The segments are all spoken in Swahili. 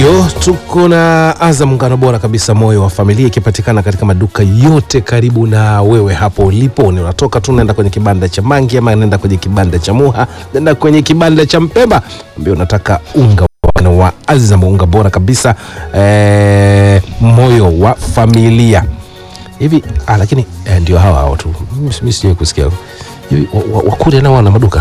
Ndiyo, tuko na Azam ngano bora kabisa, moyo wa familia, ikipatikana katika maduka yote karibu na wewe hapo ulipo. Ni unatoka tu unaenda kwenye kibanda cha Mangi ama unaenda kwenye kibanda cha Muha, unaenda kwenye kibanda cha Mpemba, ambia unataka unga wa ngano wa Azam, unga bora kabisa eh, moyo wa familia hivi. Ah, lakini eh, ndio hawa hao tu, mimi sijai kusikia hivi wa- wa- Wakuria nao wana maduka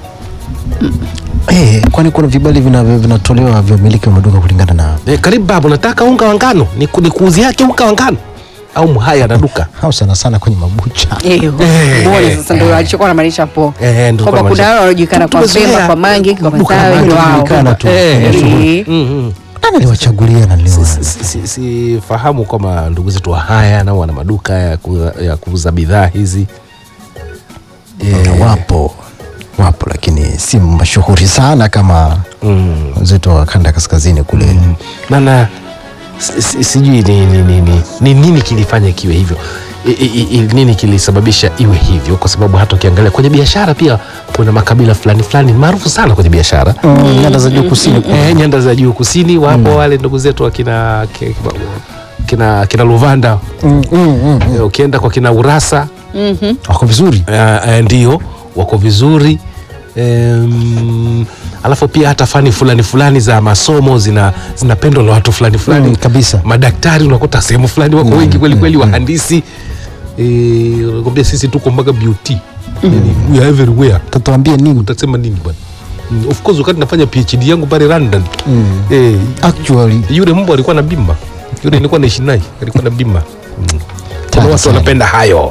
Eh, kwani kuna vibali vinavyo- vinatolewa vya umiliki wa maduka kulingana na eh, karibu babu, nataka unga wa ngano ni, ni kuuzi yake unga wa ngano au mhaya na duka au sana sana kwenye mabucha. Eyo, mbona sasa ndio alichokuwa anamaanisha hapo Eh, ndio kwamba kwa kuna wale wanaojulikana kwa Tumezoea. Pemba, kwa Mangi, kwa Duka la Masawi, Mangi ni wao. linajulikana tu. Eh, Eh, Mm, mm. Nani aliwachagulia na niliwa? Si- si- sifahamu kwamba ndugu zetu wa haya nao wana maduka ya kuuza, ya kuuza bidhaa hizi Eh, wapo wapo, lakini si mashuhuri sana kama mm. wenzetu wa kanda ya kaskazini kule. Nana si- si- sijui ni, ni, ni, ni, ni nini kilifanya kiwe hivyo I, i, i, nini kilisababisha iwe hivyo, kwa sababu hata ukiangalia kwenye biashara pia kuna makabila fulani fulani maarufu sana kwenye biashara Mm, Nyanda za juu kusini kule. eh, nyanda za juu kusini wapo wale ndugu zetu wakina ki- kina, kina Luvanda Mm, mm, mm. Eh, ukienda kwa kina Urasa Wako vizuri. uh, uh, ndio wako vizuri um, alafu pia hata fani fulani fulani za masomo zina zinapendwa na watu fulani fulani Mm, kabisa. madaktari unakuta sehemu fulani wako wengi kweli kweli wahandisi eh, unakwambia sisi tuko mpaka beauty yani, we are everywhere Tatuambie nini? utasema nini bwana Mm, of course wakati nafanya phd yangu pale london eh, Actually, yule mbwa alikuwa na bima yule nilikuwa naishi naye alikuwa na bima mm. kuna Tata watu sana. wanapenda hayo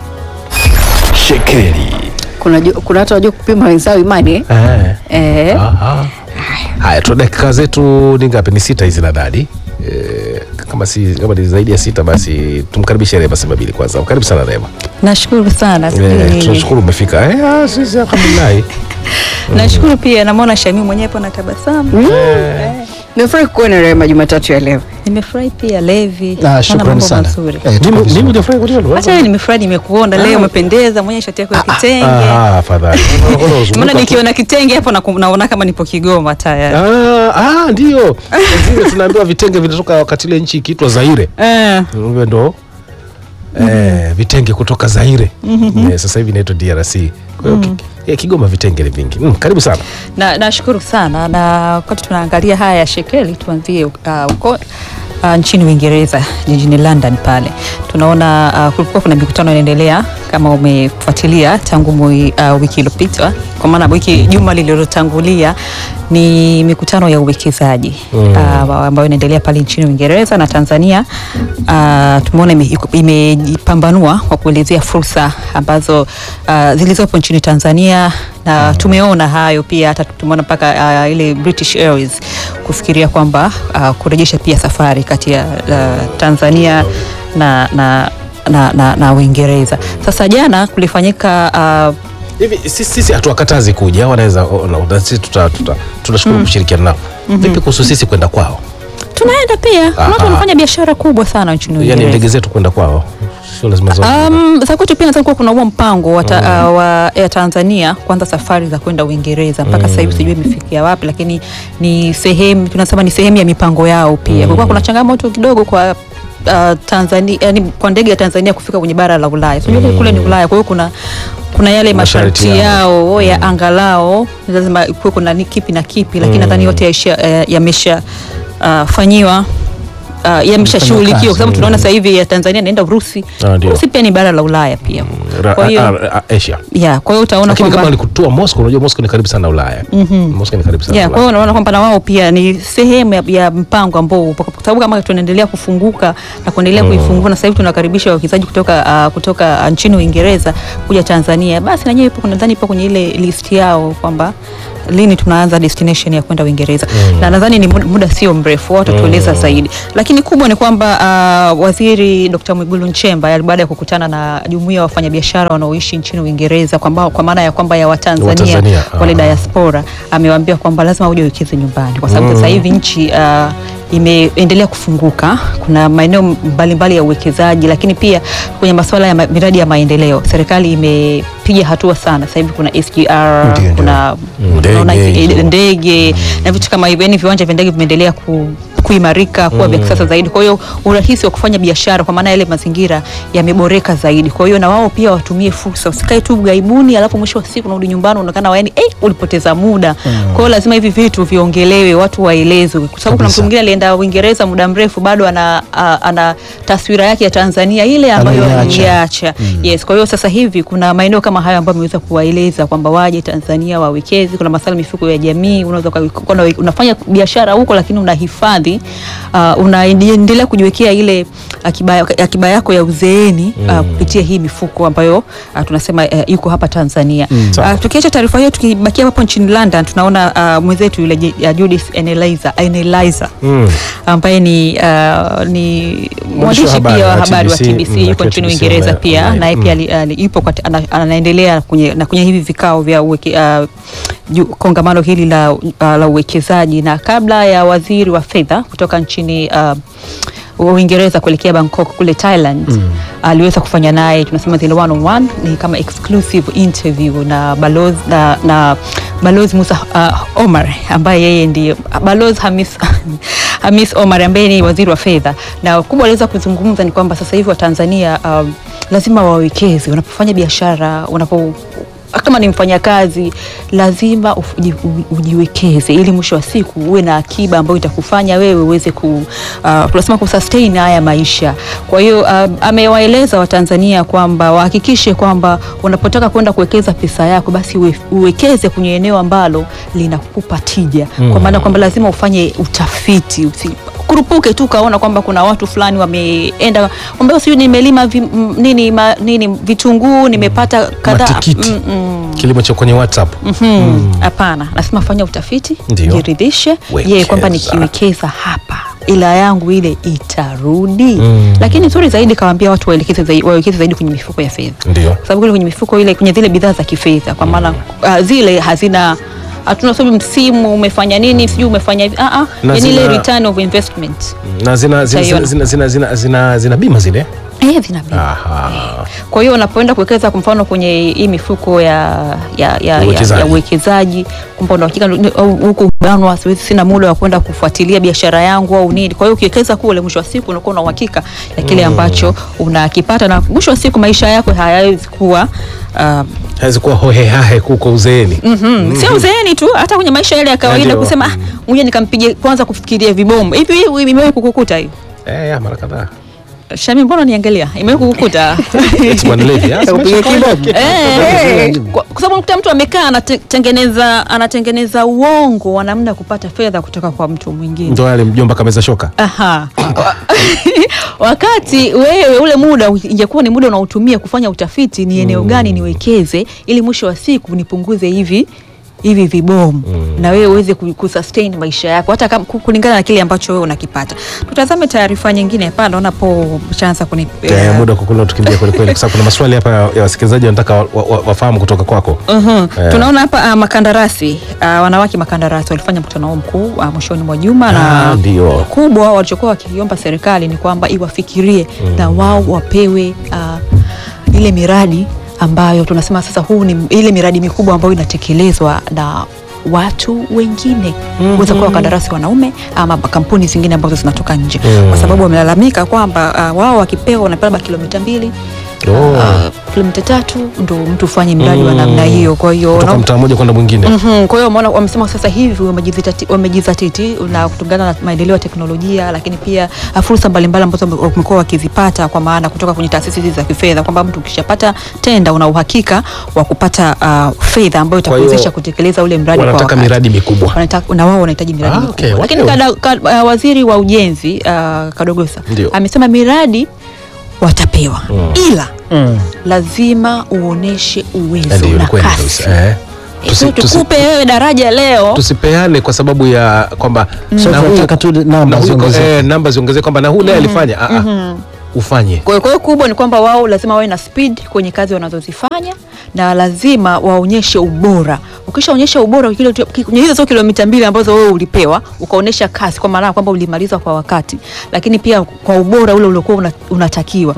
shekeli kuna ju- kuna watu wajua kupima wenzao imani eh? eh. Eh, Aha. Haya, tuna dakika zetu ni ngapi? Ni sita hizi nadhani. E, kama si kama ni zaidi ya sita basi tumkaribishe Rema Sebabili kwanza. Karibu sana Rema. Nashukuru sana E, sijui- tunashukuru umefika. Eh, ah, sisi alhamdulillah. nashukuru pia namwona Shamim mwenyewe hapo na tabasamu. nimefurahi kuona Rehema Jumatatu ya leo. Nimefurahi pia Levi, ah, naona shukrani mambo sana. mazuri. Eh, tuko Nini vizuri. nini hujafurahi kwa hilo? Hata wewe nimefurahi, nimekuona leo, umependeza mwenye shati yako ya kitenge. Ah, afadhali. Maana nikiona kitenge hapo na- naona kama nipo Kigoma tayari. Ah, ah, ndio. Zile tunaambiwa vitenge vinatoka wakati ile nchi ikiitwa Zaire. Eh, Hivyo ndo eh, vitenge kutoka Zaire. Eh, sasa hivi inaitwa DRC. Kwa hiyo ki- eh, Kigoma vitenge ni vingi. Mm, karibu sana. na nashukuru sana na wakati tunaangalia haya ya shekeli tuanzie uh, uko uh, nchini Uingereza jijini London pale tunaona uh, kulikuwa kuna mikutano inaendelea kama umefuatilia tangu mwi, uh, wiki iliyopita kwa maana wiki juma lililotangulia ni mikutano ya uwekezaji mm. uh, ambayo inaendelea pale nchini Uingereza na Tanzania uh, tumeona ime- iko- imejipambanua kwa kuelezea fursa ambazo uh, zilizopo nchini Tanzania na tumeona hayo pia hata tumeona mpaka uh, ile British Airways kufikiria kwamba uh, kurejesha pia safari kati ya uh, Tanzania na, na, na, na, na Uingereza. Sasa jana kulifanyika uh, hivi sisi, sisi hatuwakatazi kuja wanaweza ona, na sisi tuta, tuta, tunashukuru kushirikiana nao vipi kuhusu sisi kwenda kwao tunaenda pia kuna watu Aha. wanafanya biashara kubwa sana nchini yani Uingereza. ndege zetu kwenda kwao sio lazima zote Um, za kwetu pia nadhani kuwa kuna huo mpango wa, ta, uh, wa Air Tanzania kuanza safari za kwenda Uingereza mpaka sasa hivi sijui imefikia wapi, lakini ni sehemu tunasema ni sehemu ya mipango yao pia. Kulikuwa kuna changamoto kidogo kwa uh, Tanzania, yani kwa ndege ya Tanzania kufika kwenye bara la Ulaya. Sijui kule ni Ulaya, kwa hiyo kuna kuna yale Masharti masharti yao. yao ya angalao lazima kuwe kuna ni kipi na kipi, lakini nadhani yote yaisha- eh, yamesha uh, fanyiwa uh, yameshashughulikiwa kwa sababu tunaona sasa hivi ya Tanzania inaenda Urusi. Ah, ndio. Urusi pia ni bara la Ulaya pia. Ra- Kwa hiyo a- a- Asia ya, kwa hiyo utaona lakini kama kwamba walikutoa Moscow unajua Moscow ni karibu sana na Ulaya Moscow ni karibu sana ya, na kwa hiyo Ulaya unaona kwamba na wao pia ni sehemu ya, ya mpango ambao upo kwa sababu kama tunaendelea kufunguka na kuendelea kuifungua na sasa hivi tunakaribisha wawekezaji kutoka uh, kutoka uh, nchini Uingereza kuja Tanzania, basi na nyewe ipo nadhani ipo kwenye ile list yao kwamba lini tunaanza destination ya kwenda Uingereza na nadhani ni muda, muda sio mrefu, wao watatueleza zaidi, lakini kubwa ni kwamba uh, waziri Dr. Mwigulu Nchemba ya- baada ya kukutana na jumuiya ya wafanyabiashara wanaoishi nchini Uingereza kwamba kwa maana ya kwamba ya Watanzania Watanzania, wale ah. diaspora amewaambia kwamba lazima uje uwekeze nyumbani kwa sababu sasa hivi nchi uh, imeendelea kufunguka. Kuna maeneo mbalimbali ya uwekezaji, lakini pia kwenye masuala ya ma- miradi ya maendeleo serikali imepiga hatua sana. Sasa hivi kuna SGR, Ndio, ndio. kuna Mm, unaona ndege hizi- hizo. ndege na vitu kama hivyo, yani viwanja vya ndege vimeendelea kuimarika kuwa vya kisasa zaidi. Kwa hiyo urahisi wa kufanya biashara, kwa maana yale mazingira yameboreka zaidi. Kwa hiyo na wao pia watumie fursa, usikae tu gaibuni, alafu mwisho wa siku unarudi nyumbani unaonekana waeni, eh, ulipoteza muda. Kwa hiyo lazima hivi vitu viongelewe, watu waelezwe, kwa sababu kuna mtu Kabisa. mwingine alienda Uingereza muda mrefu, bado ana, a, ana taswira yake ya Tanzania ile ambayo Anaiacha. aliacha. Yes, kwa hiyo sasa hivi kuna maeneo kama hayo ambayo ameweza kuwaeleza kwamba waje Tanzania wawekeze. Kuna masuala mifuko ya jamii, unaweza uka- uka- una- unafanya biashara huko, lakini unahifadhi uh, unaendelea kujiwekea ile akiba, akiba yako ya uzeeni uh, kupitia hii mifuko ambayo uh, tunasema uh, iko hapa Tanzania. Sawa. Uh, tukiacha taarifa hiyo, tukibakia hapo nchini London, tunaona uh, mwenzetu yule J- uh, Judith Eneliza Eneliza Mm. ambaye ni uh, ni mwandishi habari pia wa wa habari wa TBC, TBC mm, yuko akiwa nchini TBC Uingereza online, pia online. naye pia ali- ali- yupo kati- ana- anaendelea kwenye, na kwenye hivi vikao vya uweke, uh, ju- kongamano hili la, uh, la uwekezaji na kabla ya waziri wa fedha kutoka nchini uh, Uingereza kuelekea Bangkok kule Thailand aliweza kufanya naye tunasema zile one on one, ni kama exclusive interview na balozi na, na balozi Musa uh, Omar ambaye yeye ndiye balozi Hamis Hamis Omar ambaye ni waziri wa fedha, na kubwa aliweza kuzungumza ni kwamba sasa hivi Watanzania um, lazima wawekeze wanapofanya biashara, wanapo kama ni mfanyakazi lazima uji- u- ujiwekeze ili mwisho wa siku uwe na akiba ambayo itakufanya wewe uweze ku uh, tunasema kusustain haya maisha. Kwa hiyo uh, amewaeleza Watanzania kwamba wahakikishe kwamba unapotaka kwenda kuwekeza pesa yako basi uwe, uwekeze kwenye eneo ambalo linakupa tija, kwa maana kwamba lazima ufanye utafiti usi, kurupuke tu ukaona kwamba kuna watu fulani wameenda kwamba sijui nimelima vi, m- nini, ma, nini vitunguu nimepata kadhaa Matikiti. Mm, mm. kilimo cha kwenye WhatsApp Mhm. Hapana, lazima fanya utafiti, Ndio. jiridhishe Wekeza. je, kwamba nikiwekeza hapa ila yangu ile itarudi. Mm. Lakini nzuri zaidi kawaambia watu waelekeze zaidi, wawekeze zaidi kwenye mifuko ya fedha, ndio kwa sababu kule kwenye mifuko ile kwenye zile bidhaa za kifedha, kwa maana uh, zile hazina hatuna sababu msimu umefanya nini sijui umefanya hivi ah ah, Na yani ile zina- return of investment na zina, zina, zina, Utaiona. zina, zina, zina, zina, zina bima zile eh, vina bima. Aha. Kwa hiyo unapoenda kuwekeza kwa mfano kwenye hii mifuko ya ya ya ya- Uwekezaji. ya uwekezaji kwamba una hakika ni- au huku banwa, siwezi sina muda wa kwenda kufuatilia biashara yangu au nini. Kwa hiyo ukiwekeza kule, mwisho wa siku unakuwa na uhakika ya kile ambacho unakipata, na mwisho wa siku maisha yako hayawezi kuwa uh, hawezi kuwa hohehahe kuko uzeeni mm sio uzeeni tu, hata kwenye maisha yale ya kawaida Ndio. kusema ah, ngoja nikampige kwanza kufikiria vibomu hivi hivi. Imewahi kukukuta hiyo eh, ya, mara kadhaa Shami? Mbona niangalia, imewahi kukukuta Eti Bwana Levi, ah, Kupiga kibomu. Eh, kwa kwa sababu unakuta mtu amekaa anatengeneza anatengeneza uongo wa namna ya kupata fedha kutoka kwa mtu mwingine. ndo yale mjomba kameza shoka Aha. Wakati wewe ule muda ingekuwa ni muda unaotumia kufanya utafiti, ni eneo gani niwekeze ili mwisho wa siku nipunguze hivi hivi vibomu na wewe uweze ku- kusustain maisha yako hata kama ku- kulingana na kile ambacho wewe unakipata. Tutazame taarifa nyingine hapa, naona po chanza kuni eh, muda kukula tukimbia kwelikweli kwa sababu kuna maswali hapa ya wasikilizaji wanataka wa, wa, wa, wafahamu kutoka kwako Mhm. Eh. Tunaona hapa uh, makandarasi uh, wanawake makandarasi walifanya mkutano wao mkuu uh, mwishoni mwa juma Ah, na ndio. kubwa walichokuwa wakiomba serikali ni kwamba iwafikirie na wao wapewe uh, ile miradi ambayo tunasema sasa, huu ni ile miradi mikubwa ambayo inatekelezwa na watu wengine weza kuwa wakandarasi wanaume ama kampuni zingine ambazo zinatoka nje, kwa sababu wamelalamika kwamba uh, wao wakipewa wanapewa labda kilomita mbili Oh. uh, kilomita tatu ndo mtu ufanye mradi wa namna hiyo. Kwa hiyo kutoka na- mtaa mmoja kwenda mwingine Mhm, kwa hiyo wameona wamesema sasa hivi wamejizatiti- wamejizatiti na kutokana na maendeleo ya teknolojia, lakini pia uh, fursa mbalimbali ambazo wame- wamekuwa wakizipata kwa maana kutoka kwenye taasisi hizi za kifedha, kwamba mtu ukishapata tenda una uhakika wa kupata uh, fedha ambayo Kwa hiyo itakuwezesha kutekeleza ule mradi kwa wanataka wakati. miradi mikubwa Wanataka- na wao wanahitaji miradi Ah, mikubwa. okay, Lakini okay. kada, ka, uh, waziri wa ujenzi uh, Kadogosa Ndio. amesema miradi watapewa Mm. ila lazima uoneshe uwezo Ndio, na ni kweli kasi. kabisa, eh. Tusi- Sio tusi- tukupe wewe daraja leo tusipeane kwa sababu ya kwamba So na huyu- tunataka tu namba na huyu- ziongezeke. eh, namba ziongezeke kwamba na huyu naye alifanya ah, ah, ufanye Kwa hiyo- kwa hiyo kubwa ni kwamba wao lazima wawe na speed kwenye kazi wanazozifanya na lazima waonyeshe ubora. Ukishaonyesha ubora kile kwenye hizo sio kilomita mbili ambazo wewe ulipewa, ukaonyesha kasi kwa maana ya kwamba ulimaliza kwa wakati, lakini pia kwa ubora ule uliokuwa una, unatakiwa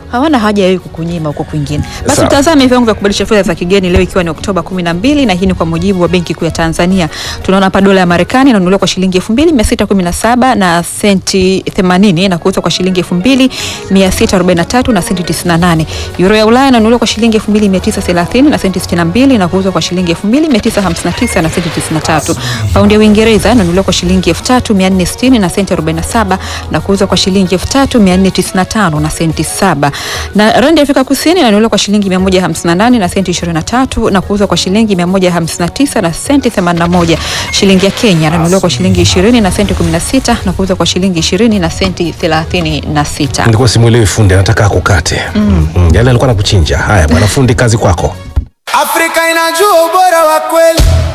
hawana haja ya wewe kukunyima huko kwingine. Basi Sawa. tutazame viwango vya kubadilisha fedha za kigeni leo ikiwa ni Oktoba 12 na hii ni kwa mujibu wa Benki Kuu ya Tanzania. Tunaona hapa dola ya Marekani inanunuliwa kwa shilingi 2617 na senti 80 na kuuzwa kwa shilingi 2643 na senti 98. Euro ya Ulaya inanunuliwa kwa shilingi 2930 na senti 62 na kuuzwa kwa shilingi 2959 na senti 93. Paundi ya Uingereza inanunuliwa kwa shilingi 3460 na senti 47 na kuuzwa kwa shilingi 3495 na senti 7. Na randi ya Afrika Kusini inanunuliwa kwa shilingi 158 na senti 23 na kuuzwa kwa shilingi 159 na senti 81. Shilingi ya Kenya inanunuliwa kwa shilingi 20 na senti 16 na kuuzwa kwa shilingi 20 na senti 36. Nilikuwa simuelewi fundi, anataka akukate. Mm. Mm. Yale alikuwa anakuchinja. Haya bwana fundi, kazi kwako. Afrika inajua ubora wa kweli.